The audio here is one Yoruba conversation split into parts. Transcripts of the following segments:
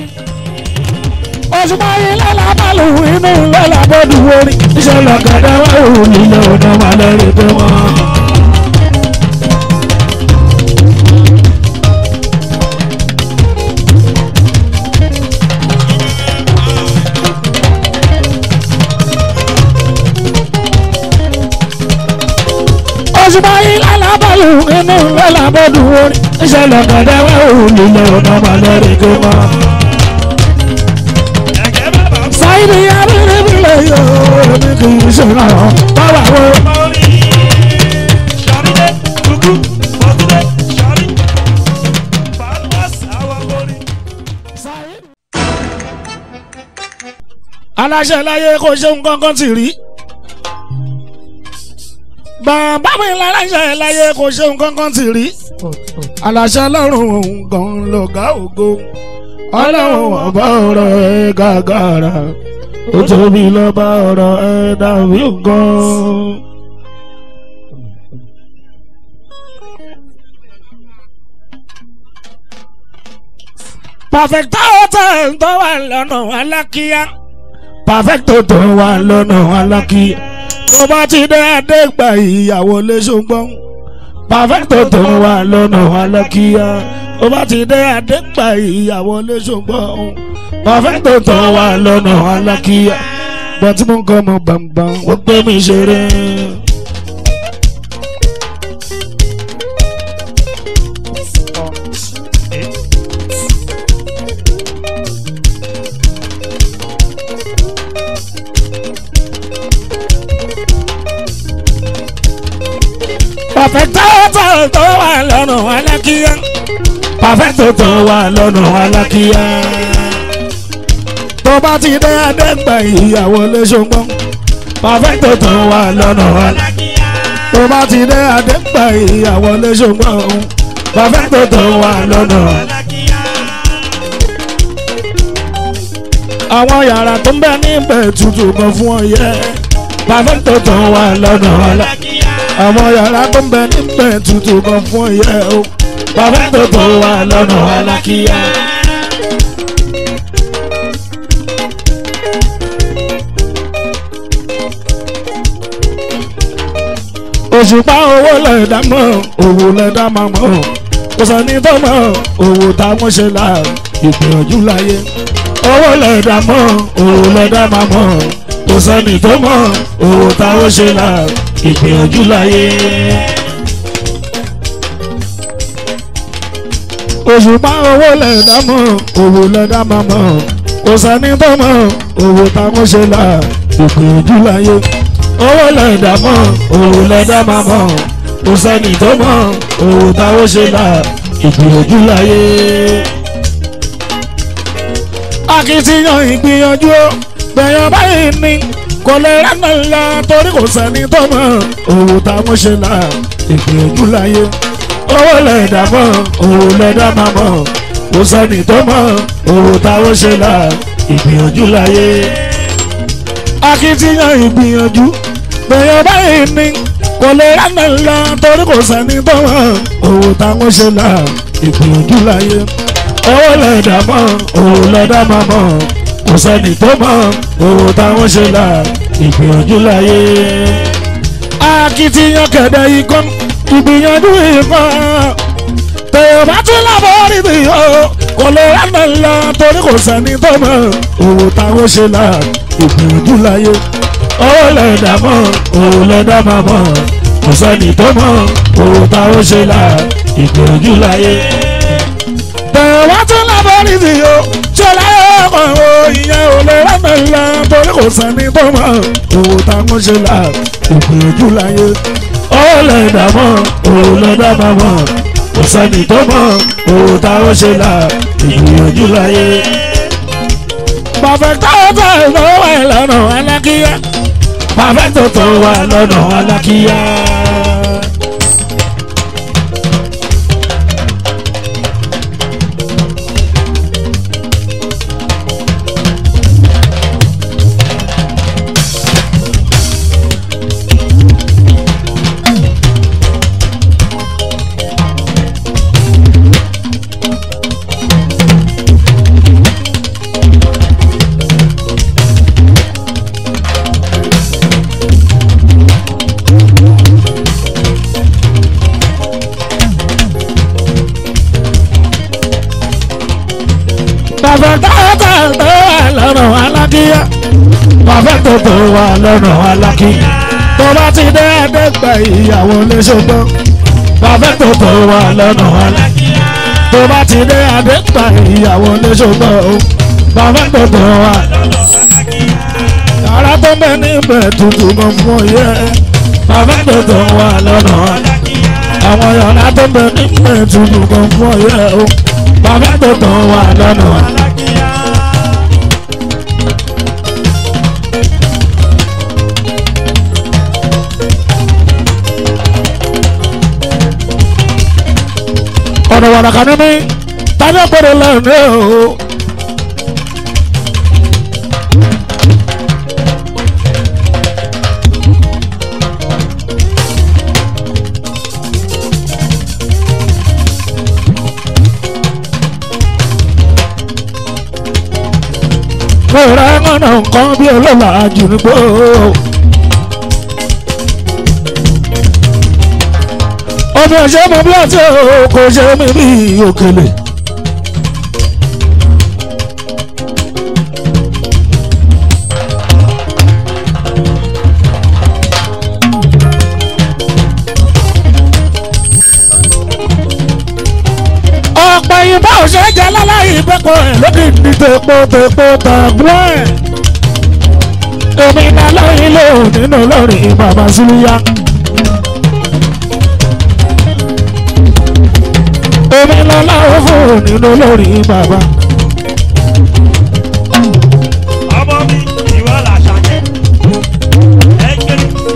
òṣùpá ilé làbálù inú ilé làbọ̀dù orí iṣẹ́ lọ́gàdá wà ó nílé ọ̀dà wà lẹ́rìí pé wọ́n. òṣùpá ilé làbálù inú ilé làbọ̀dù orí iṣẹ́ lọ́gàdá wà ó nílé ọ̀dà wà lẹ́rìí pé wọ́n. Ẹ̀gẹ́ bàbá sáyidì abiribile yóò ní kì í ṣe náà báwa wo. Mọ́rí. Ṣàrídé, kúkú, mọ́túndé, ṣàrí. Fàlùwàs, àwọn mọ́rí. aláṣẹ láyé kò ṣe nǹkan kan tì rí. bàbá mi láláṣẹ láyé kò ṣe nǹkan kan tì rí. aláṣẹ lọ́rùn òun gan lọ́gá ògo. ọlọ́run ọba ọ̀rọ̀ ẹ̀ gàgàrà. ó tóbi lọ́ba ọ̀rọ̀ ẹ̀ dàbí gan. perfect hotel tó wà lọ́nà alákíá perfecto tó wà lọ́nà alákíá tó bá ti dé adégbà ìyàwó lè ṣùgbọ́n perfecto tó wà lọ́nà alákíá tó bá ti dé adégbà ìyàwó lè ṣùgbọ́n perfecto tó wà lọ́nà alákíá bọ́tí mo ń kọ́ ọmọ gbàngbàn wọ́n gbé mi ṣeré. perfecto tó tó wà lọ́nà alákíá perfecto tó wà lọ́nà alákíá tó bá ti dé adẹ́gbà ìyàwó lẹ́sọ̀gbọ́n perfecto tó wà lọ́nà alákíá tó bá ti dé adẹ́gbà ìyàwó lẹ́sọ̀gbọ́n perfecto tó wà lọ́nà alákíá. àwọn yàrá tó ń bẹ níbẹ̀ tutù kan fún ọ yẹ perfecto tó wà lọ́nà alákíá àwọn yàrá tó ń bẹ níbẹ̀ tutù kan fún ìyẹ́ o bàbá tó tó wà lọ́nà alákíyà. òṣùpá owó lẹ́dá mọ́ owó lẹ́dá máa mọ́ kò sẹ́ni tó mọ̀ owó táwọn ṣe là ìgbìyànjú láyé owó lẹ́dá mọ́ owó lẹ́dá máa mọ́ kò sẹ́ni tó mọ̀ owó táwọn ṣe là ìgbìyànjú láyé. òṣùpá owó lẹ́dá mọ́ owó lẹ́dá máa mọ́ kò sẹ́ni tó mọ̀ owó táwọn ṣe là ìgbìyànjú láyé. owó lẹ́dá mọ́ owó lẹ́dá máa mọ́ kò sẹ́ni tó mọ̀ owó táwọn ṣe là ìgbìyànjú láyé. akitiyan ìgbìyànjú gbẹ̀yàn báyìí ni kò lè rẹ́nà ńlá torí kò sẹ́ni tó mọ̀ owó táwọn ṣe là ìgbìyànjú láyé owó lẹ́dà mọ̀ owó lẹ́dà máa mọ̀ kò sẹ́ni tó mọ̀ owó táwọn ṣe là ìgbìyànjú láyé. akitiyan ìgbìyànjú gbẹ̀yàn báyìí ni kò lè rẹ́nà ńlá torí kò sẹ́ni tó mọ̀ owó táwọn ṣe là ìgbìyànjú láyé. owó lẹ́dà mọ̀ owó lẹ́dà máa mọ̀ kò sẹ́ni tó mọ̀ owó táwọn ṣe là ìgbìyànjú láyé. akitiyan kẹ̀dẹ̀ ikọ́ ìgbìyànjú ikọ́ tẹ̀yọ̀ bá tún lábọ́ níbi yó kò lè rẹ́nà lọ torí kò sẹ́ni tó mọ̀ owó táwọn ṣe là ìgbìyànjú láyé. owó lẹ́dà mọ̀ owó lẹ́dà máa mọ̀ kò sẹ́ni tó mọ̀ owó táwọn ṣe là ìgbìyànjú láyé. tẹ̀yọ̀ bá tún lábọ́ níbi yó ṣọlá ọkọ̀ o ìyẹn ò lè rẹ́nà lọ torí kò sẹ́ni tó mọ̀ owó táwọn ṣe là ìgbìyànjú láyé. owó lẹ́dà mọ̀ owó lẹ́dà máa mọ̀ kò sẹ́ni tó mọ̀ owó táwọn ṣe là ìgbìyànjú láyé. Perfect tó wà lọ́nà alákíyá. Perfect tó wà lọ́nà alákíyá. bàbá tààtà tó wà lọ́nà alákíyá bàbá tó tó wà lọ́nà alákíyá tó bá ti dé àdẹ́gbà ìyàwó léṣogbọ́n bàbá tó tó wà lọ́nà alákíyá tó bá ti dé àdẹ́gbà ìyàwó léṣogbọ́n bàbá tó tó wà ara tó bẹ níbẹ̀ tuntun kan fún yẹ bàbá tó tó wà lọ́nà àwọn yàrá tó bẹ níbẹ̀ tuntun kan fún yẹ o bàbá tó tó wà lọ́nà. ọ̀nà wàràkà ní mi tani ọ̀pọ̀lọpọ̀ lẹ́nu o. Fúnra ọ̀nà nǹkan bí olóòlà jù ní gbó. Ọmọ ẹ̀ṣẹ́ mọ bí ọtí kò ṣe mí bí òkèlè. ọ̀pọ̀ ìbá òṣèré jẹ́ láláyé ìbẹ́pọ̀ ẹ̀ lókè ní tepo tepo tàgbọ́n ẹ̀. èmi náà lóyún lò nínú lórí bàbá sílíyá. èmi náà láwọ́ fún nínú lórí bàbá. ọmọ mi ìwọ làṣà jẹ ẹgbẹ́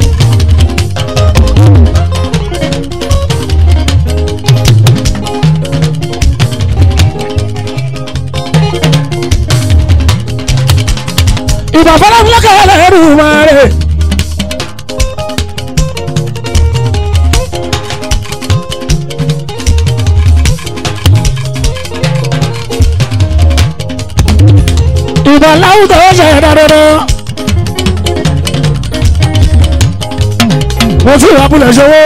ìbà fọlọ́fọlọ́kẹ́ ẹlẹ́rù máa rè. ìbà láwùjọ ṣe dáadáa. mo fi ìwàbùlẹ̀ ṣòwò.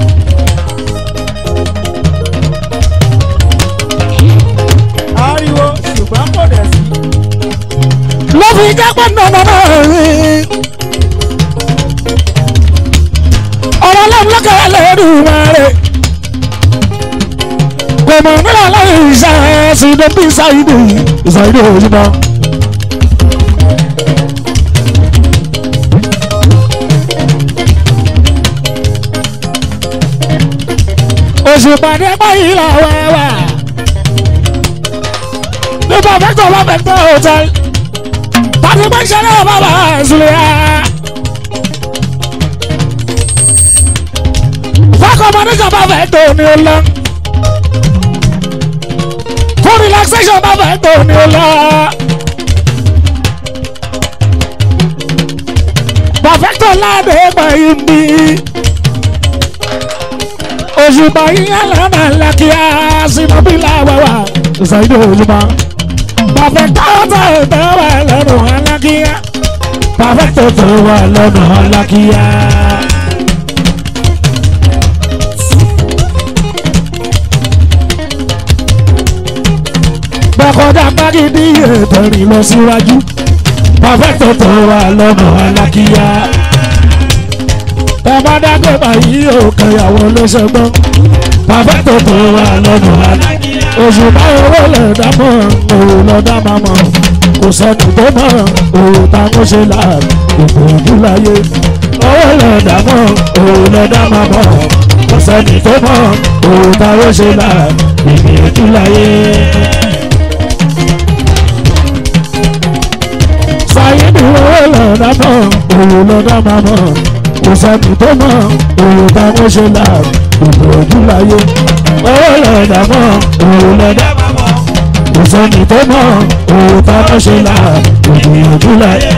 ariwo ṣùgbọ́n kò dẹ̀ sí. ló fi jápẹ́ nànà náà rí. ọ̀rọ̀ lọ́mọlọ́kẹ́ ẹlẹ́rù máa rè. kò mọ̀ nílò láyé ìṣe ṣìdó bí ṣáìdì ìṣàìdì òyìnbó. oṣù pàdé báyìí là wá wà. nípa fẹ́tọ̀ bá fẹ́tọ̀ hòtẹ́lì. pàṣẹ bá ń ṣe náà bàbá ìṣúlẹ̀ yá. fọ́kọ̀ mọ́níjà bá fẹ́tọ̀ ní o lọ. fún relaxation bá fẹ́tọ̀ ní o lọ. pàfẹ́tọ̀ láàdé báyìí ń bí òṣùpá yíyan lọ́nà lákìá sínú bí láwàwà ṣàìdó òṣùpá. pàfẹ́tọ̀ tó tó wà lọ́nà alákìá. pàfẹ́tọ̀ tó wà lọ́nà alákìá. bọ́kọ̀dá pàgídí ètò rìn lọ síwájú. pàfẹ́tọ̀ tó wà lọ́nà alákìá bàbá dágbé báyìí ò kẹyàwó ló ṣẹgbọ́n bàbá tó tó wà lọ́nà àná oṣù báyìí owó lè dámọ̀ òun lọ dá máa mọ̀ kò sẹ́ni tó mọ̀ òun ta kó ṣe là gbogbo ojú láyé owó lè dámọ̀ òun lọ dá máa mọ̀ kò sẹ́ni tó mọ̀ òun ta kó ṣe là gbogbo ojú láyé. sáyẹ́nì owó lè dámọ̀ òun lọ dá máa mọ̀ kò sẹ́ni tó mọ̀ òun táwọn ṣe là òbò ojú láyé owó lọ́dà mọ̀ òun lọ́dà kò sẹ́ni tó mọ̀ òun táwọn ṣe là òbò ojú láyé.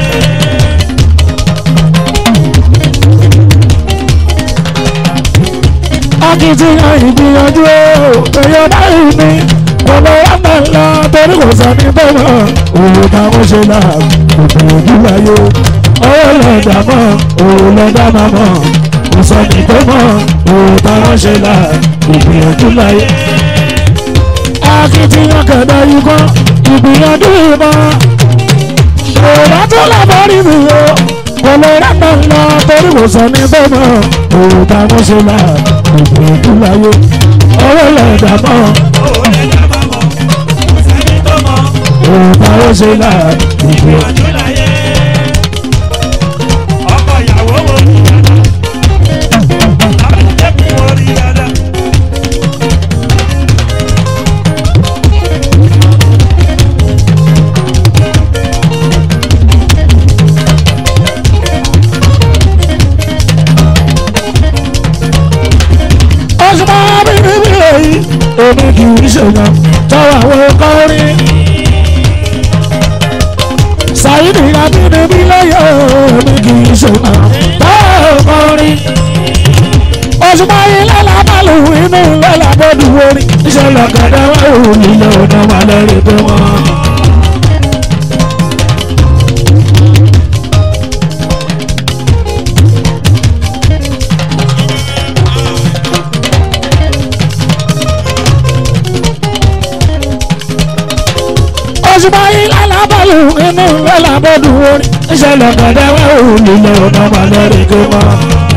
akitiyan ìgbìyànjú èèyàn báyìí ni olówó máa ń lọ torí kò sẹ́ni tó mọ̀ òun táwọn ṣe là òbò ojú láyé owó lọ́dà mọ̀ òun lọ́dà máa mọ̀ kò sẹ́ni tó mọ̀ òun táwọn ṣe là ìgbìyànjú láyé. akitiyan kẹ̀dá yìí kọ́ ìgbìyànjú gbìyànjú ìbọn ṣòro tó lábọ́rí mi o kò lè rẹ́pọ̀ lọ torí kò sọ ní tó mọ̀ òun ta mo ṣe là ìgbìyànjú láyé owó lọ́dà mọ́ Owó lẹ́jà bá mọ̀, kò sẹ́ni tó mọ̀. òun ta mo ṣe là ìgbìyànjú. Ìgbìyànjú láyé. Ọkọ ìyàwó wo ni dada? Abẹ́tẹ̀kùn wo ni dada? ọ̀ṣunmọ́ bíbí èyí èmi kì í ṣèyàn tọwọ́ àwọn kọrin. Sàyídì abínibí lẹ́yìn èmi kì í ṣèyàn tọwọ́ kọrin. ọ̀ṣunmọ́ ilé lábàlù inú ilé làbọ̀dù orin ìṣẹ̀lẹ̀ kẹ̀dẹ̀ wà ó nílé ọ̀dọ́ wà lẹ́rìí pé wọ́n. ọ̀ṣunmọ́ ilé lábàlù inú ilé làbọ̀dù orin ìṣẹ̀lẹ̀ kẹ̀dẹ̀ wà ó nílé ọ̀dọ́ wà lẹ́rìí pé wọ́n.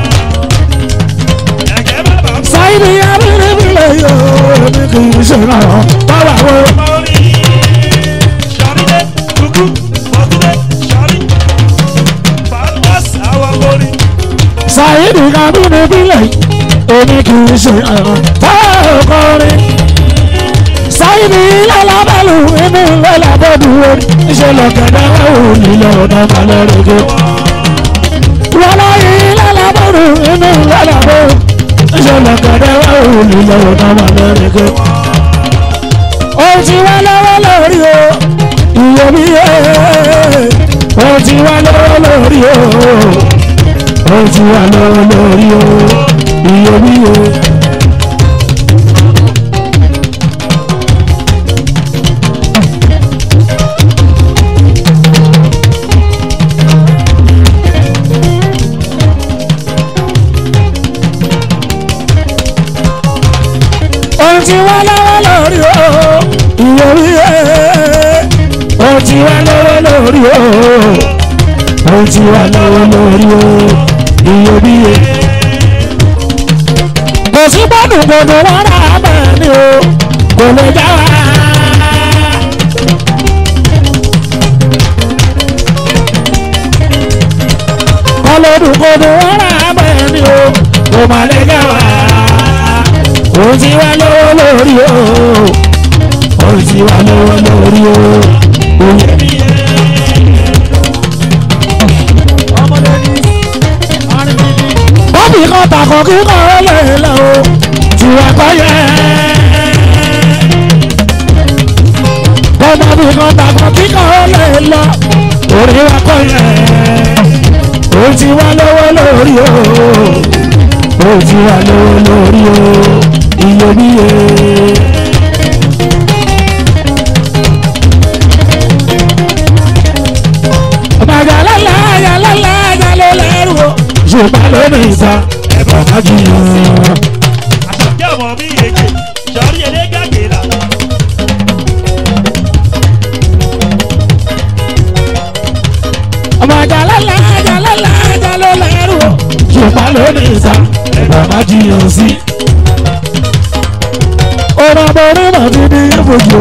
Ẹ̀gẹ́ bàbá mọ̀. Sáyidì abínibí lẹ́yìn èmi kì í ṣèyàn tọwọ́ àwọn. Mọ̀rí. Ṣàrídé, kúkú, mọ̀túndé, ṣàrí. Fàlùbọ́s àwọn mọ̀rí. Sàyídì kábínì bílẹ̀ èmi kì í ṣe ẹ̀ràn táwọn kọrin. Sáyidì lálábàlù inú lọ́làbọ̀dù orí ìṣẹ̀lẹ̀ kẹ̀dẹ̀ ò nílẹ̀ ọ̀nà malẹ́rẹ̀gẹ́. Wọ́lá yìí lálábọ̀dù inú lọ́làbọ̀dù ìṣẹ̀lẹ̀ kẹ̀dẹ̀ ò nílẹ̀ ọ̀nà malẹ́rẹ̀gẹ́. Ohun tí wá lọ́wọ́ lórí o, iyebíye. Ohun tí wá lọ́wọ́ lórí o ó ti wà lọ́wọ́ lórí o iyebíye. ó ti wà lọ́wọ́ lórí o iyebíye. ó ti wà lọ́wọ́ lórí o ó ti wà lọ́wọ́ lórí o iyebíye. kò sí gbọ́dọ̀ gbọ́dọ̀ wọn rà bẹ́ẹ̀ ni o kò lè já wa. kọlọ́dún gbọ́dọ̀ wọn rà bẹ́ẹ̀ ni o kò má lè já wa. ó ti wá lọ́wọ́ lórí o ó ti wá lọ́wọ́ lórí o iyebíye. bọ́bí kan tàkọ̀ kíkọ́ lè lọ o tí wọ́n kọ́ yẹ. bọ́bí kan tàkọ̀ kíkọ́ lè lọ orí wa kọ́ yẹ. ó ti wá lọ́wọ́ lórí o ó ti wá lọ́wọ́ lórí o iyebíye. ọ̀bàjà lálá ayà lálá ayà ló lẹ́rù o ṣùgbọ́n lónìí ìta ẹ̀bọ̀n má jiyàn. Àṣàkẹ́ ọmọ mi yege. Ṣàrí elégàgé là. ọmọ jalala jalala jalo lẹrú o. ṣùgbọ́n lónìí ìta ẹ̀bọ̀n má jiyàn sí. ọ̀rọ̀ borí mọ̀ ti di ìfojú.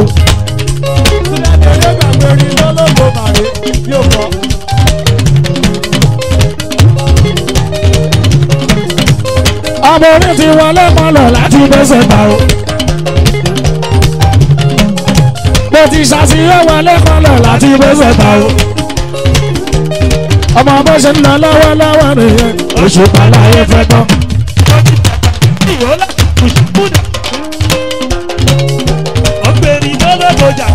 ọmọ orí ti wọlé mọ́lọ̀ láti bẹ́sẹ̀ ta o. mo ti ṣàṣeyọ wọlé mọ́lọ̀ láti bẹ́sẹ̀ ta o. ọmọ bó ṣe ń lọ lọ́wọ́lọ́wọ́ nìyẹn oṣù pàlàyé fẹ́ tán. Ìwọ́lá kùsùkùdà. Ọ̀gbẹ́ni lọ́lọ́gbọ̀jà.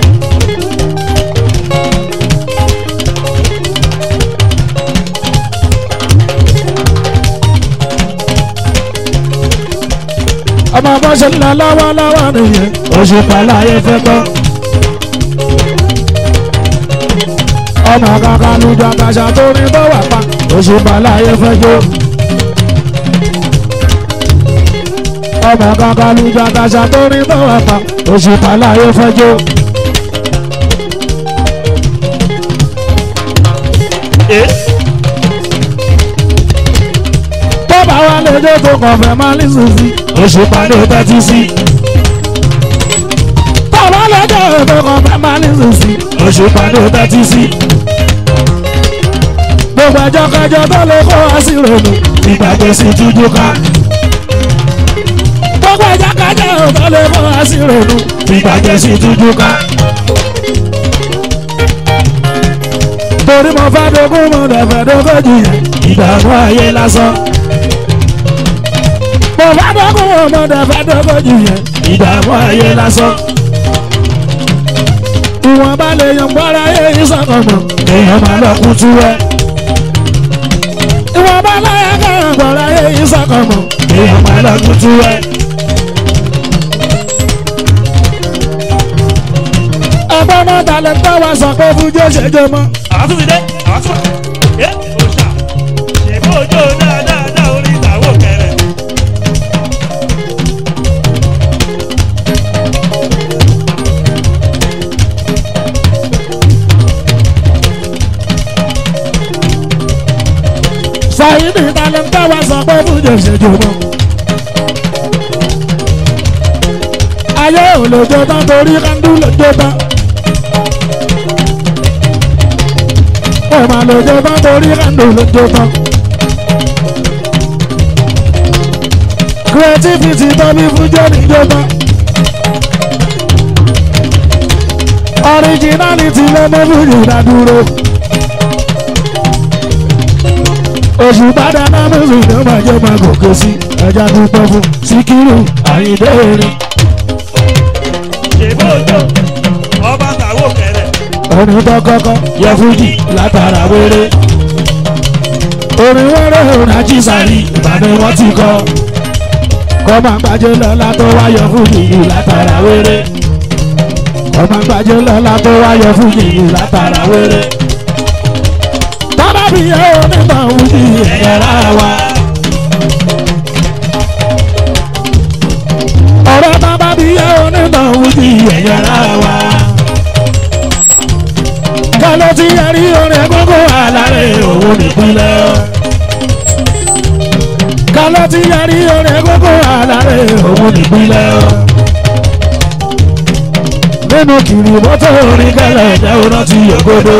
ọmọ bó ṣe ń lọ lọ́wọ́lọ́wọ́ nìyẹn oṣù pàlàyé fẹ́ tán. ọmọ kankan ló jọ àkàṣà tó ní tó wà pa oṣù pàlàyé fẹ́ jó. ọmọ kankan ló jọ àkàṣà tó ní tó wà pa oṣù pàlàyé fẹ́ jó. ẹ bọ́bá wa lójó tó kàn fẹ́ máa ní sísí òṣùpá ló tẹ́tí sí. bọ́bá lójó tó kàn fẹ́ máa ní sísí òṣùpá ló tẹ́tí sí. gbogbo ẹjọ́ kẹjọ tó lè kó wá sí ronú ìgbàgbé sí tújú ká. gbogbo ẹjọ́ kẹjọ tó lè kó wá sí ronú ìgbàgbé sí tújú ká. torí mo fẹ́ dógún mo dẹ̀ fẹ́ dógójì yẹn ìdààmú ayé lásán mo bá dọ́kun ọmọdé bá dọ́kun jù yẹn ìdààmú ayé lásán. ìwọ̀n bá lè yan gbọ́ra ayé ìsọ̀kànmọ̀ èèyàn máa lọ kú tú ẹ. ìwọ̀n bá láyà kàn gbọ́ra ayé ìsọ̀kànmọ̀ èèyàn máa lọ kú tú ẹ. ẹgbọ́n náà dalẹ̀ tó wá sọ pé fújó ṣèjọ mọ́. àwọn tún ti dé àwọn tún wà ẹ òòṣà ṣèbó ojú dáadáa orí ìtàwọ̀ kẹrẹ. Sàyídì dalẹ̀ tó wá sọ pé fújó ṣèjọ mọ́. ayé ò lè jó tán torí kándú lè jó tán. ó máa lè jó tán torí kándú lè jó tán. creativity tó ní fújó ní jó tán. originality ló mú fújì dádúró. oṣù bàdà náà mùsùlùmí ló máa jẹ́ máa gòkè sí ẹja dúpẹ́ fún síkírù àyíndé erin. ṣèbó ojú ọba tàwọ̀ kẹrẹ. orin tó kọ́kọ́ yẹ fújì látara wéré. orin wéré orin ajísàrí ìbàdàn wọn ti kọ́. kọ́ máa gbàjẹ́ lọ́la tó wáyọ fújì yìí látara wéré. kọ́ máa gbàjẹ́ lọ́la tó wáyọ fújì yìí látara wéré. tábà bí yẹ onígbà fújì ẹ̀yẹ́ra wa. ọ̀rọ̀ tábà bí yẹ onígbà fújì ẹ̀yẹ́ra wa kálọ́ tí a rí orin gbogbo àlàrẹ̀ òun nípínlẹ̀. kálọ́ tí a rí orin gbogbo àlàrẹ̀ òun nípínlẹ̀. nínú kiri mọ́tò orin kẹlẹ̀ jẹ́ ọ̀nà tí ògodo.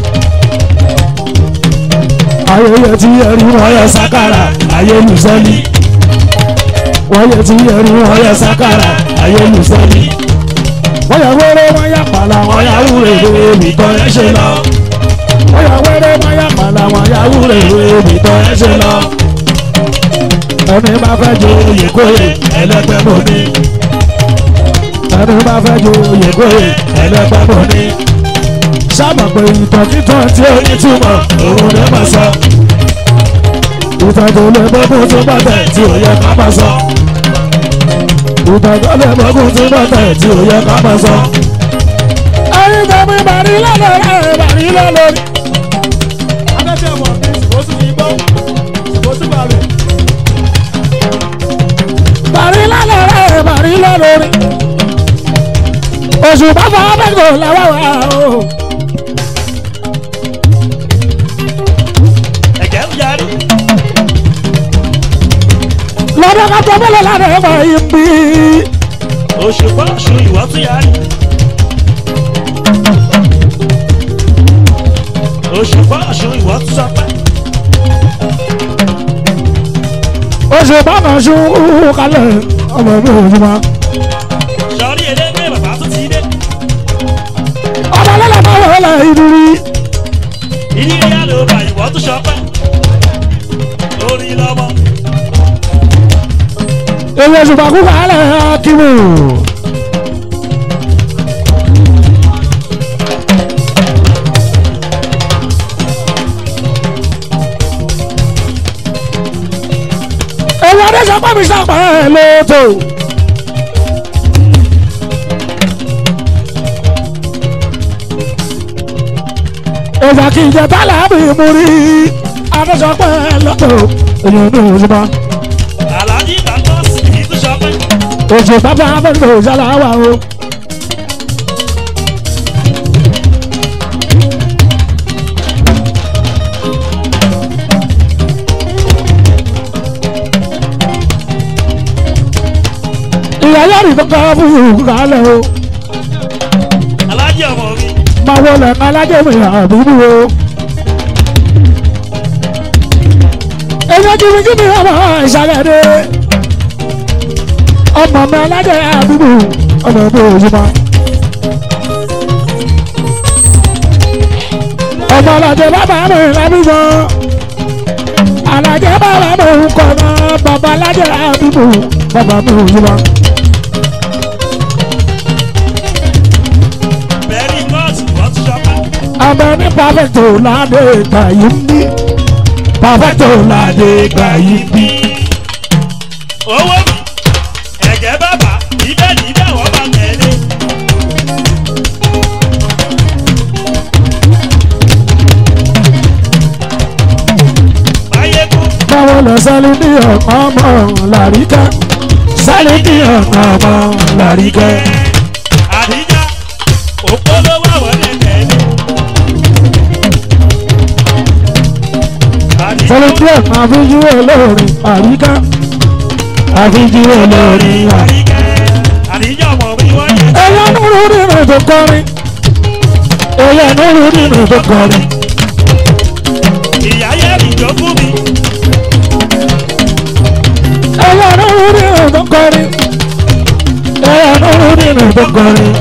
ayẹyẹ tí a rí wọ́n yẹ sákàrà ayélujáli. wọ́n yẹ tí a rí wọ́n yẹ sákàrà ayélujáli wọ́n yà wẹ́rẹ́ wọ́n yà pàlà wọ́n yà wúre èmi tọ́ ẹ ṣe lọ. wọ́n yà wẹ́rẹ́ wọ́n yà pàlà wọ́n yà wúre èmi tọ́ ẹ ṣe lọ. ẹni bá fẹ́ jo oyè kóyè ẹlẹ́gbẹ́ mọ́ ni. ẹni bá fẹ́ jo oyè kóyè ẹlẹ́gbẹ́ mọ́ ni. sábà pé ìtàn títàn tí ó ní túmọ̀ òun lè máa sọ. ìtàn tó lè bọ́ fún túbọ̀ tẹ̀ tí ò yẹ ká máa sọ ìtàgọ́lẹ̀ mọ́kùn tí wọ́n tẹ̀ tí ò yẹ ká máa sọ. ẹyin tẹ̀mí bàrí lọ́lọ́ rẹ̀ bàrí lọ́lọ́ rí. Adẹ́tí ẹ̀mọ̀ bí ìsìnkú ti gbọ́, ìsìnkú ti bàrẹ̀. bàrí lọ́lọ́ rẹ̀ bàrí lọ́lọ́ rí. oṣù bàbá abẹ́gbò làwọn wà o. ẹ̀jẹ̀ ń yarí. lọ́dọ̀ ká tó bọ́lọ̀ lára ẹ̀ wá yín bí. òṣùpá ọ̀ṣun ìwọ́ tún yarí. òṣùpá ọ̀ṣun ìwọ́ tún sọpẹ́. oṣù bàbá ṣu kalẹ̀ ọmọ mi ò jùmọ̀. sọrí elégbé bàbá tún ti dé. ọmọ lọ́la bá wọlé ìdúrí. ìdílé yá ló bá ìwọ́ tún sọpẹ́. lórí lọ́mọ. èyí oṣù bàkú kalẹ̀ akíwò. èyí adé sọ pé mi sàpà ẹ̀ lóòótọ́. ìjà kì í jẹ tálà bí mo rí adé sọ pé ẹ̀ lóòótọ́. èyí ò ní òṣùpá. aláàjì ìgbàgbọ́ sí i tún sọpẹ́. oṣù bàbá abẹ́rẹ́ òṣàlà wà o. ìyá yọrì tó kọ́ fún ìhùn kálẹ̀ o alájẹ ọmọ mi máa wọlé alájẹmí àbúrú o. èèyàn jìbìjìbì ọmọ ìsàlẹ̀ dé ọmọ mi alájẹ àbúrú ọmọ mi òyìnbó. ọmọ alájẹ bàbá mi lábíbọ alájẹ bàbá mi ń kọ́ náà bàbá alájẹ àbúrú bàbá mi òyìnbó. bẹ́ẹ̀ni kóòtù wọ́n ti ṣọ́pá abẹ ní pàfẹ́tò ládé gbà yìí ń bí pàfẹ́tò ládé gbà yìí ń bí. owó mi ẹ̀jẹ̀ bàbá ibẹ̀ níbẹ̀ wọ́n bá tẹ̀lé máyégún báwo lọ sálí ní ọ̀kan ọmọ làríkà sálí ní ọ̀kan ọmọ làríkà. àdíjà òpólówó àwọn ẹ̀ tẹ̀lé àdíjà sálí ní ọ̀kan àfijú olórin àríkà àfijú olórin àríkà. àdíjà ọmọ mi wọ́n yẹ ẹ̀yà nínú nínú tó kọrin ẹ̀yà nínú nínú tó kọrin ìyá yẹ́rì jó fún mi ẹ̀yà nínú nínú tó kọrin ẹ̀yà nínú nínú tó kọrin.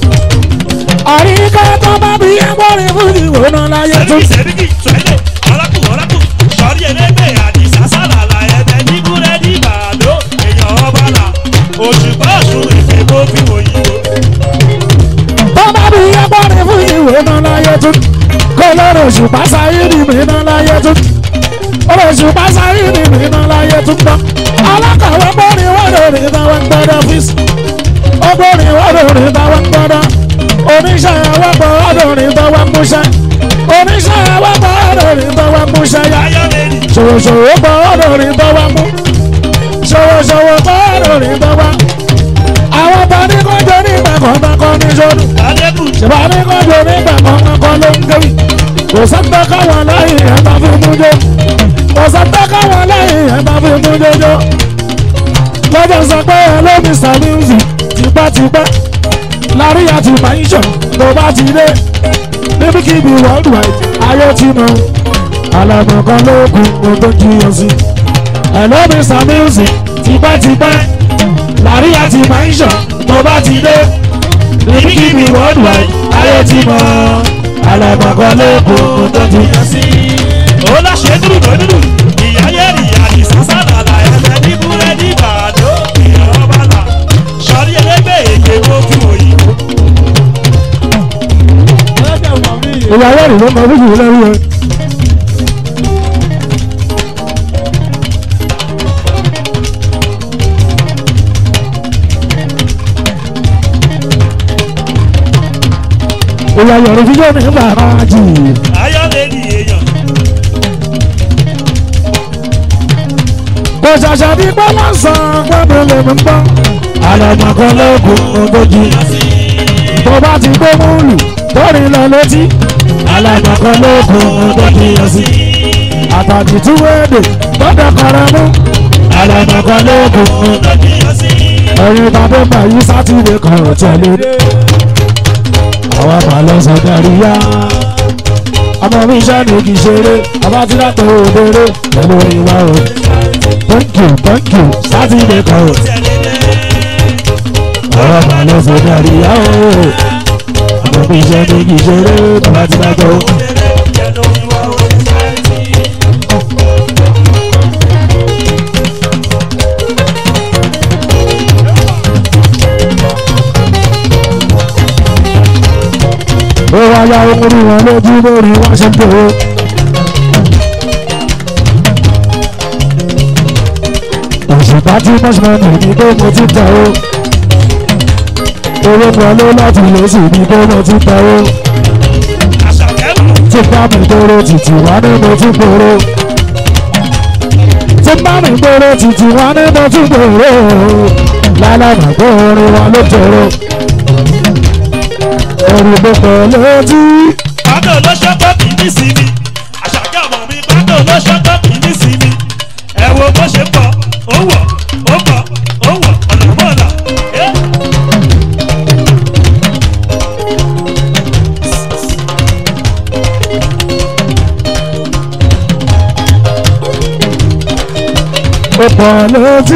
àríkà tó bá bí ẹgbọ́rin fún ìwòrán náà láyé tó. sẹ́ríkì sẹ́ríkì sọ́ẹ́lẹ̀ ọ̀làkù ọ̀làkù sọ́ọ́rí ẹlẹ́gbẹ́ àdìsá sálàlà ẹ̀bẹ̀ ní búrẹ́dì bàdó èèyàn ọba là òṣùpá ọ̀ṣun èfè kó fi òyìnbó. tó bá bí ẹgbọ́rin fún ìwòrán láyé tó. kó lọ́rọ̀ òṣùpá sáyéèdì mìíràn láyé tó. ọ̀rọ̀ òṣùpá sáyéèdì mìíràn láyé tó gbọ́. alákàwé gbọ́rin wọ́dọ̀ rí táwọn gbọ́dọ̀ fíìsì. ọgbọ́rin wọ́dọ̀ rí táwọn gbọ́dọ̀. oníṣẹ́ àwọ̀pọ̀ wọ́dọ̀ rí táwọn múṣẹ́. oníṣẹ́ àwọ̀pọ̀ wọ́dọ̀ rí táwọn múṣẹ́ yá. ayọ̀lẹ́rì ṣòwòṣòwò bọ̀ ọ́dọ̀ rí tọ́wọ́ mú ṣòwòṣòwò bọ̀ ọ́dọ̀ rí tọ́wọ́ àwọn bá ní kọjọ nígbà kan kan ní sọdún adẹ́kù ṣèbá ní kọjọ nígbà kan kan ló ń kéwì kò sọ́tọ́ káwọn láyé ẹ̀ bá fi mú jó kò sọ́tọ́ káwọn láyé ẹ̀ bá fi mú jójó lọ́jọ́ sọ pé ẹ ló Mr Music tipẹ́tipẹ́ lárí àti maisha tó bá ti dé níbikíbi worldwide ayé ti mọ̀ alàgbọ̀n kan ló kù ohun tó jiyàn sí. Hello Mr Music tipẹ́tipẹ́ lárí àti maisha tó bá ti dé níbikíbi worldwide ayé ti mọ̀ alàgbọ̀n kan ló kù ohun tó jiyàn sí. ó láṣẹ dúdú tó dúdú ìyá yẹ́rì àdìsá sálàlà ẹ̀bẹ̀ ní búrẹ́dì bàdó èèyàn ọba là sọ́ọ́rí ẹlẹ́gbẹ́ èfè kó fi òyìnbó. ẹlẹ́dẹ̀ mọ̀ mí yìí. ìyàwó rẹ̀ ló mọ fíjì lẹ́rú ẹ. ìyàwó rẹ̀ fíjì ní bàbá jì. ayọ̀lẹ́rì èèyàn kò ṣàṣà bí gbọ́dọ̀ sàn gbọ́dọ̀ lè mú gbọ́. àlọ́mọ̀kan lóògùn ogójì. tó bá ti gbé múlù torí lọ létí. àlọ́mọ̀kan lóògùn ogójì yọ sí. àtàkì tí wéèdè gbọ́dọ̀ kọrẹ mú. àlọ́mọ̀kan lóògùn ogójì yọ sí. ẹ̀yin tàbí bàyí sátidé kan ò tẹ̀lé. àwọn màlọ́ sọ̀dọ̀ yá. ọmọ mi iṣẹ́ ni kì í ṣeré ọba tí látọ̀ òdèrè pẹ̀lú ìwà o. thank you thank you sátidé kan ò tẹ̀lé lẹ́ ọ̀rọ̀ mà ló fò dárí yá o. ọmọ mi iṣẹ́ ní kì í ṣeré bàbá tí bá tó. ó wá yá orí wọn lójú lórí wọn ṣe ń tó. òṣùpá tí mọ́ṣúmọ́nì ní pé mo ti tẹ̀ o. owó wọlé láti lóṣù ní pé mo ti tẹ̀ o. tí bá mi gbòòrò títí wá ní mo ti gbòòrò. tí bá mi gbòòrò títí wá ní mo ti gbòòrò. lálàmà pé orin wọn ló jòrò. orin ló pọ̀ lójú. Pátó ló ṣọ́kọ́ kì í ní sinmi. Àṣàkẹ́ ọmọ mi pátó ló ṣọ́kọ́ kì í ní sinmi. Ẹ wo bó ṣe pọ̀, ó wọ̀, ó pọ̀, ó wọ̀, ọ̀nà mọ́ọ̀lá. pọ̀ létí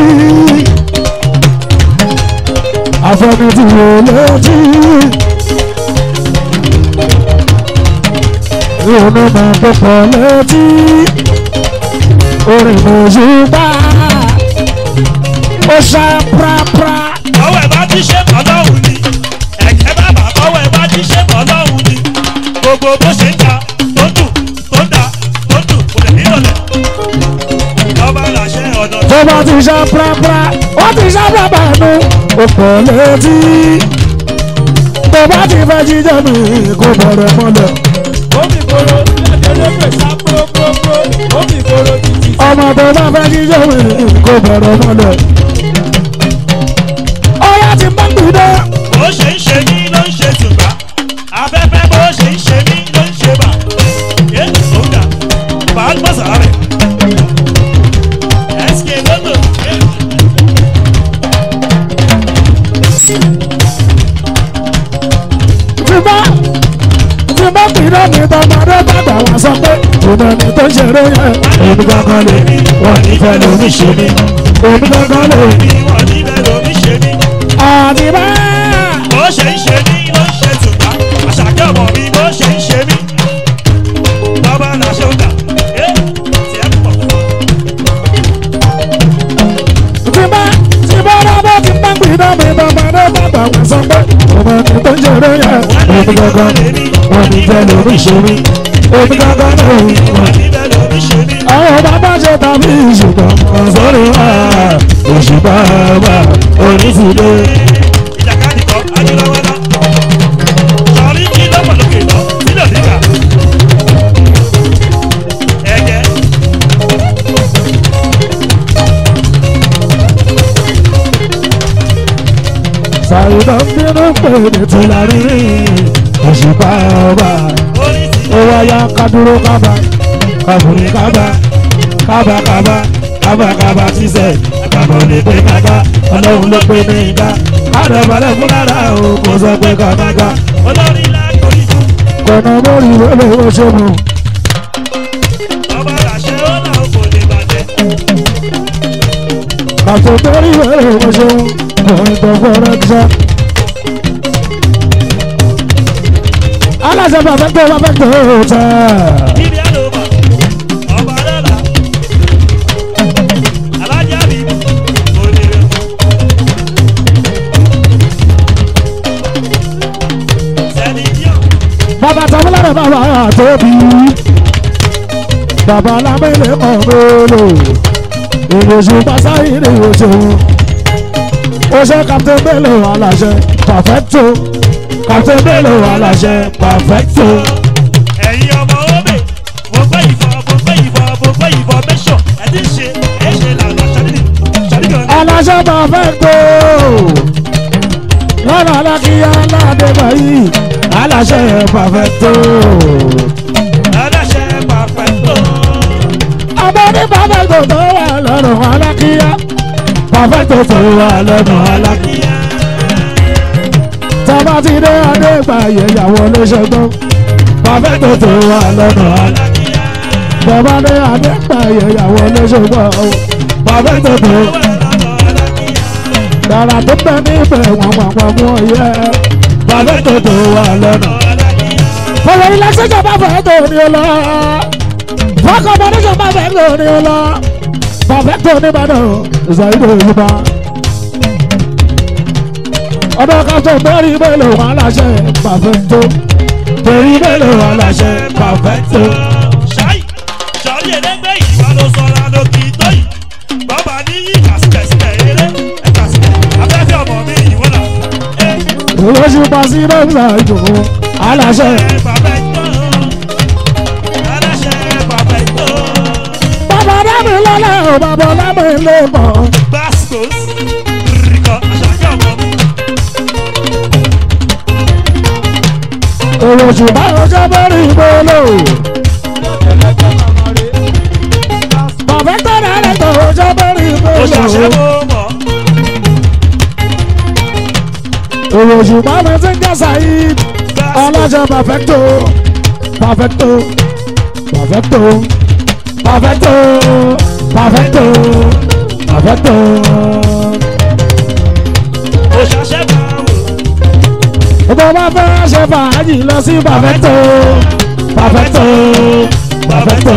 àfẹnitì wò létí ìrònú máa tó pọ̀ létí orin mòṣùpá ó ṣá prapra ọwọ́ ẹ̀ bá ti ṣe ọlọ́run ni ẹ̀kẹ́ bàbá ọwọ́ ẹ̀ bá ti ṣe ọlọ́run ni gbogbo bó ṣe ń ta tó dùn tó ń da tó dùn kò lè nílọ̀lẹ̀ ọba làṣẹ ọ̀nà tó bá ti ṣá prapra ó ti ṣá prapra nu ó pọ̀ létí tó bá ti fẹ́ jíjẹ́ mi kó bẹ̀rẹ̀ mọ́lẹ̀ Omi koro lẹ́jọ́ lépè sá próprópró. Omi koro títí. ọmọ tó bá fẹ́ jíjẹ́ mi kó bẹ̀rẹ̀ mọ́lẹ̀ ọyá ti máa ń gbìdá bó ṣe ń ṣe mí ló ń ṣe tùgbà afẹ́fẹ́ bó ṣe ń ṣe mí ló ń ṣe bà yé sódà bá a gbọ́sà rẹ̀ ẹ̀sìkè lọ́tò tí bá tí bá gbìdá mi tọmọdé bàgbà wá sọ pé ìmọ̀ ni tó ń ṣeré yẹn èmi gangan lè mí wọ́n ní fẹ́ lómi ṣe mí èmi gangan lè mí bí wọ́n níbẹ̀ lómi ṣe mí àdìbá bó ṣe ń ṣe mí ló ń ṣe tùgbà àṣàkẹ́ ọmọ mi bó ṣe ń ṣe mí bàbá làṣẹ ọ̀dà ẹ̀ tiẹ̀ pọ̀. tí bá tí bá rábọ́ tí bá gbìdá mi tọmọdé bàgbà wá sọ pé ìmọ̀ ni tó ń ṣeré yẹn èmi gangan lè mí wọ́n ní fẹ́ lómi ṣe mí èmi gangan lè mí wọ́n ní. níbẹ̀ lómi ṣe mí. àwọn bàbá ṣe tàbí ìṣùgbọ́n ọ̀sọ́rọ̀ wà òṣùpá wà onífìdé. ìjàkadì kan adúláwọ́lá sọrí kí lọ́pọ̀lọpọ̀ lọ sílẹ̀ nígbà ẹ̀jẹ̀ ṣàyẹ̀dọ̀ ń bínú pé ní tìlárí òṣùpá wà. orí ti ó wáyà kádúró kábà kábùrì kábà kábà kábà kábà kábà tíṣẹ̀ kábà lè pé kábà ọlọ́run ló pé ní ìgbà kádàbalẹ̀ fún lára o kò sọ pé kábàgà olórí lákòrí fún kọ̀nà mórí wẹ́lẹ̀ ó ṣe mú. ọba làṣẹ ọ̀nà kò lè bàjẹ́ kàtó mórí wẹ́lẹ̀ ó ṣe mú. lọ́yìn tó fọ́rẹ́ tíṣà. aláṣẹ bàbá tó bàbá tó tẹ̀. ibi àlòmà ọba lọ́la alájà mi kò lè rẹ̀ sẹ́ni díọ̀ bàbá tàbílẹ̀ bàbá tóbi bàbá lámẹ́lẹ̀ ọ̀mẹ́lò ìrèsù pàṣáyé ni o ṣeun o ṣe captain bello aláṣẹ perfecto captain bello aláṣẹ perfecto ẹ̀yin ọmọ obe mo gbé ìfọ̀ mo gbé ìfọ̀ mo gbé ìfọ̀ mẹ́sọ̀ ẹ̀ ti ṣe ẹ̀ ṣe lànà ṣàdídì ṣàdídì ọ̀nà aláṣẹ perfecto lọ́nà alákìyà aládébà yìí aláṣẹ perfecto aláṣẹ pàpẹ́tò ọmọ ní perfecto tó wà lọ́rùn alákìyà perfecto tó wà lọ́rùn alákìyà. kíá tọ́ba ti dé adégbà yẹ̀yàwó lóṣogbo pàfẹ́tò tó wà lọ́nà àlá kíá tọ́ba dé adégbà yẹ̀yàwó lóṣogbo pàfẹ́tò tó wà lọ́nà kíá dára tó bẹ níbẹ̀ wọ́n wọ́n wọ́n mú yẹ pàfẹ́tò tó wà lọ́nà. kíá fọwọ́ ilé sẹ́jọ́ bá fẹ́ tó ní o lọ fọkọ̀ mọ́nísọ̀ bá fẹ́ tó ní o lọ pàfẹ́tò níbàdàn ìsàyídò ìlúbà ọdọ kan tó bẹ́ẹ̀rì mélòó wọn aláṣẹ pàfẹ́tò bẹ́ẹ̀rì mélòó wọn aláṣẹ pàfẹ́tò. ṣáì sọrí ẹlẹgbẹ́ ìwà ló sọra ló kì í tó yìí bàbá ní yí kàsíkẹsíkẹ eré ẹ kàsíkẹ afẹ́fẹ́ ọmọ mi ìwọ là ẹ olóṣù pàṣẹ lọ́sà ìdòwò aláṣẹ ẹ pàpẹ́tò aláṣẹ pàpẹ́tò bàbá dábì lọ́lẹ̀ ò bàbá lámì lè mọ̀ bascos rìkọ àṣàkẹ́ ọmọ mi olóṣù báyọ̀ jẹ́ bẹ́ẹ̀rì mélòó Ẹlẹ́gbẹ́ màmá rẹ̀. pàfẹ́tò náà tó jẹ́ bẹ́ẹ̀rì ó ṣàṣẹ mélòó. mọ́ mọ́ olóṣù báyọ̀ ti ń jẹ́ sàyíd aláṣẹ pàfẹ́tò pàfẹ́tò pàfẹ́tò pàfẹ́tò pàfẹ́tò pàfẹ́tò. ó ṣàṣẹ máa wò Bó bá fẹ́ ṣe fàájì lọ sí pàfẹ́tò. Pàfẹ́tò. Pàfẹ́tò.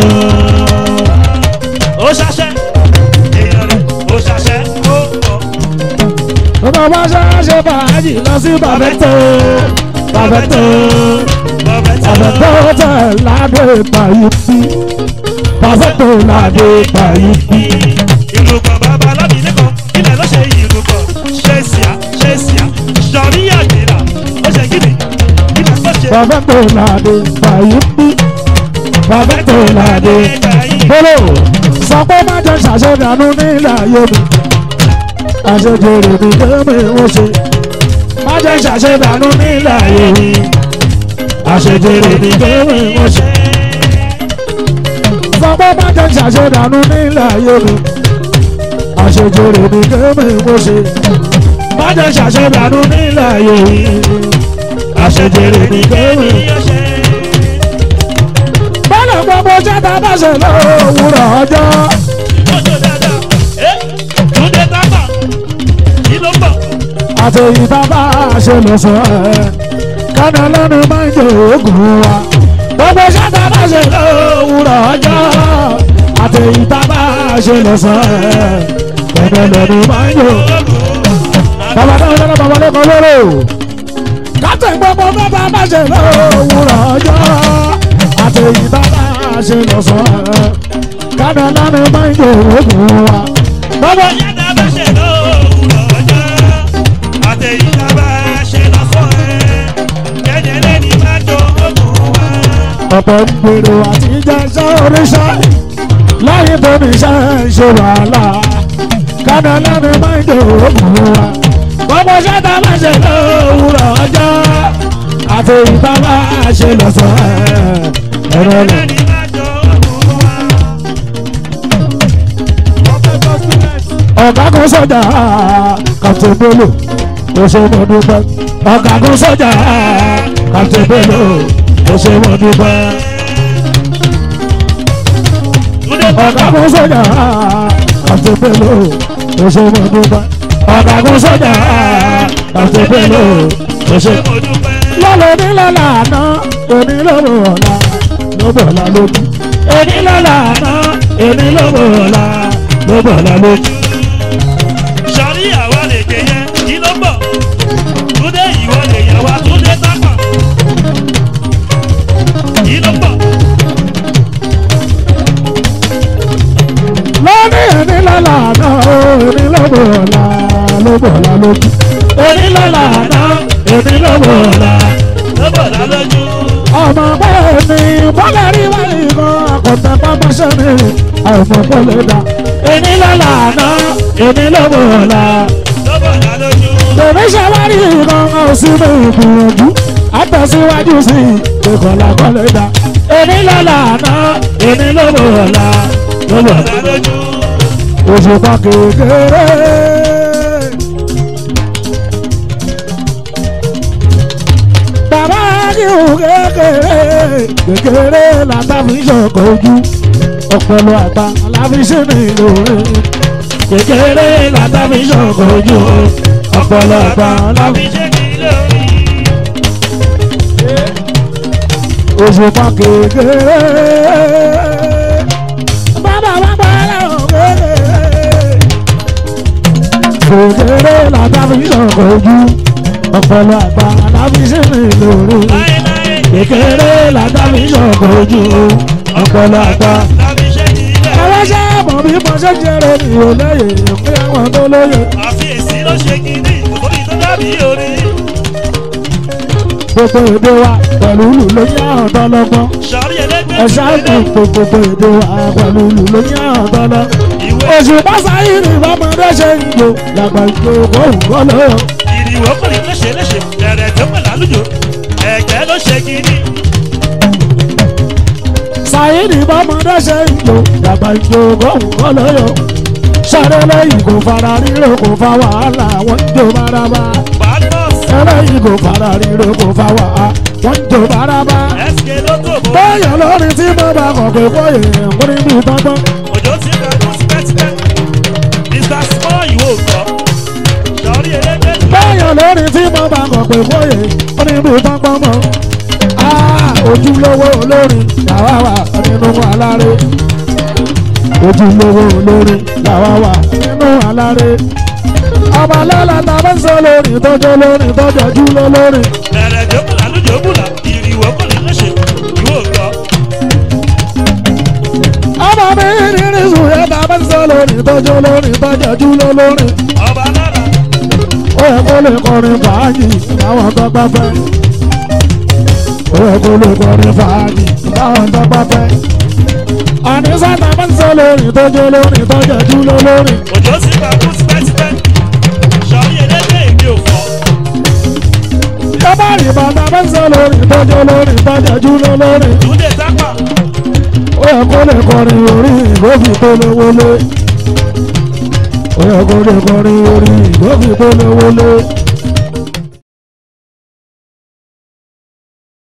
ó ṣàṣẹ èèyàn rẹ̀ ó ṣàṣẹ ó pọ̀ Bó bá fẹ́ ṣe fàájì lọ sí pàfẹ́tò. Pàfẹ́tò. bọ̀bẹ̀tẹ̀ Pàfẹ́tò tẹ̀ ládé pàyí bí. Pàfẹ́tò ládé pàyí bí. ìlú kan bàbá alábìíní kan ilẹ̀ ló ṣe ìlú kan ṣe síá ṣe síá sọ̀rí àgbèrà ó ṣe gíní ilẹ̀ ló ṣe Pàfẹ́tò ládé pàyí bí. Pàfẹ́tò ládé. Bólò sọ pé má jẹ́ ṣàṣẹ̀dánù nílẹ̀ ayé mi. Àṣejèrè mi kémi ń ṣe. Má jẹ́ ṣàṣẹ̀dánù nílẹ̀ ayé mi. Àṣejèrè mi kémi ń ṣe. Sọ pé má jẹ́ ṣàṣẹ̀dánù nílẹ̀ ayé mi. Àṣejèrè mi kémi ń ṣe. Má jẹ́ ṣàṣẹ̀dánù nílẹ̀ ayé mi. Àṣejèrè mi kémi ń ṣe. Bọ́lá gbogbo jẹ́ta bá ṣe lówùrọ̀ ọjọ́. Túndé tábà kí ló bọ̀? àti ìtàbá ṣe lọ sọ ẹ kánà lẹ́nu máa ń jẹ oògùn wa gbogbo ṣáta bá ṣe lówùrọ̀ ọjọ́ àti ìtàbá ṣe lọ sọ ẹ kánà lẹ́nu máa ń jẹ bàbá náà lọ́nà bàbá lẹ́kọ̀ọ́ lóró kátà gbogbo bàbá bá ṣe lówùrọ̀ ọjọ́ àti ìtàbá ṣe lọ sọ ẹ kánà lẹ́nu máa ń jẹ oògùn wa gbogbo Yàtà bá ṣe lówùrọ̀ ọjọ́, àtẹ̀yìntà bá ṣe lọ́sọ̀ ẹ̀. Jẹ́jẹ́ lẹ́ni máa jó ogun wa. ọ̀pọ̀ ń gbèrò àti jẹ́sẹ́ oríṣẹ́ láyé tó ní iṣẹ́ ń ṣe wàhálà kánà lẹ́nu máa ń dòwò wa gbogbo ṣẹ́ta máa ṣe lówùrọ̀ ọjọ́ àti ìta máa ṣe lọ́sọ̀ ẹ̀rọ lọ. Lẹ́ni máa jó ogun wa. ọ̀gágun sọ́jà Captain Bello ó ṣe mọ́ dúpẹ́ ọ̀gágun sọ́jà Captain Bello ó ṣe mọ́ dúpẹ́. Túndé tábà ọ̀gágun sọ́jà Captain Bello ó ṣe mọ́ dúpẹ́ ọ̀gágun sọ́jà Captain Bello ó ṣe. ṣe mo dúpẹ́. lọ́lọ́ ní lọ́la àná èmi lọ́wọ́ ọ̀la lọ́bọ̀ ọ̀la lójú èmi lọ́la àná èmi lọ́wọ́ ọ̀la lọ́bọ̀ ọ̀la lójú. Sọ̀rí àwa lè gbé yẹn, kí ló bọ̀? Túndé ìwọ lè yẹ wa, Túndé tábà. Kí ló bọ̀? lọ́ní èmi lọ́la àná èmi lọ́wọ́ ọ̀la lọ́bọ̀ ọ̀la lójú èmi lọ́la àná èmi lọ́wọ́ ọ̀la. Lọ́bọ̀ lálójú. ọmọ bẹ́ẹ̀ ni bọ́lá rí wáyé kan àkọ́tà pápáṣẹ́ mi àìmọ̀ bọ́lẹ̀ dá èmi lọ́la àná èmi lọ́wọ́ ọ̀la. Lọ́bọ̀ lálójú. Bèbí ṣàwárí ìran ọ̀sìn mi ìgbìyànjú. Àtẹ̀síwájú sí ìkọ̀lá kọ́lé dá. Èmi lọ́la àná, èmi lọ́wọ́ ọ̀la. Lọ́wọ́ Lálójú. òṣùpá kékeré. Bàbá kíhù kékeré. Kékeré làtà fi ṣọ̀kọ̀ ojú. Ọ̀pọ̀lọ àgbà aláfiṣẹ́ ní ìlòrè. Kékeré làtà fi ṣọ̀kọ̀ ojú. Ọ̀pọ̀lọ àgbà aláfiṣẹ́. Àbí ṣe kí lórí. òṣùpá kékeré. Bàbá bàbá ẹlẹ́wọ̀n kékeré. Kékeré làtàbí sọ̀kọ̀ ojú. Ọ̀pọ̀lọ àgbà làbí sínú ìlòrò. Láéláé. Kékeré làtàbí sọ̀kọ̀ ojú. Ọ̀pọ̀lọ àgbà. Àbí ṣe kí lórí. Ẹlẹ́ṣẹ̀ mọ̀ bí mo ṣe jẹrẹ mi ò lóye. Pé àwọn tó lóye. àfiyèsí ló ṣe kínní orí tó dàbí orí. Gbogbo èdè wa pẹ̀lú ìlú ló ní àwọn tọ́lọ́gbọ́n. sọ̀rí ẹlẹ́gbẹ́ Ẹ̀ṣá ìtàn gbogbo èdè wa pẹ̀lú ìlú ló ní àwọn tọ́lọ́. ìwé oṣù pásáyì ni bọ́mọdé ṣe ń lò làgbà ìjòkó òǹkọ́ lọ. ìrìwò pèlè ló ṣe léṣe ẹ̀rẹ̀ tó pè lálùjọ ẹ̀jẹ̀ ló ṣe kínní. sáyì ni bọ́mọdé ṣe ń lò làgbà ìjòkó òǹkọ́ lọ. sáré lẹ́yìn kò fara ríro kò fa wàhálà wọ́n ń jó bárabá. badmus ẹlẹ́yìn kò fara ríro kò fa wàhálà wọ́n ń jó bárabá. sk ló tó bó bóyá lórí tí mo bá kọ̀ pé kóyè múrí bí tọ́tọ́. òjò ti gbàgbọ́ tipẹ́tipẹ́ mr gbọ́. Sọ̀rí elédè ní báyọ̀ lórí tí mo bá kọ̀ pé bóyè ó ní bí pápá mọ́. ojúlówó olórin làwa wà nínú aláré. ojúlówó olórin làwa wà nínú aláré. ọmọ lọ́la ta bá ń sọ lórin tọ́jú lórin tọ́jú ojúló lórin. ẹ̀rẹ̀ jókòlá ló jókòlá ìrìwọ̀ kò ní lọ́sẹ̀ ìwọ gbọ́. ọmọ mi rírí sùn yẹn ta bá ń sọ lórin tọ́jú lórin tọ́jú ojúló lórin. ọba lára ó yẹ kó lè kọrin fàájì báwọn tó bá fẹ́. ó yẹ kó lè kọrin fàájì báwọn tó bá fẹ́. àní sáta bá ń sọ lórin tọ́jú lórin tọ́jú ojúló lórin. òjò sì gbà fún tipẹ́tipẹ́. Sọ̀rí elédè èmi ò fọ́. yọba rí bàtà bá ń sọ lórin tọ́jú lórin tọ́jú ojúló lórin. Túndé sápà ó yẹ kó lè kọrin orí ìgbófin tó lówó lé. ó yẹ kó lè kọrin orí ìgbófin tó lówó lé.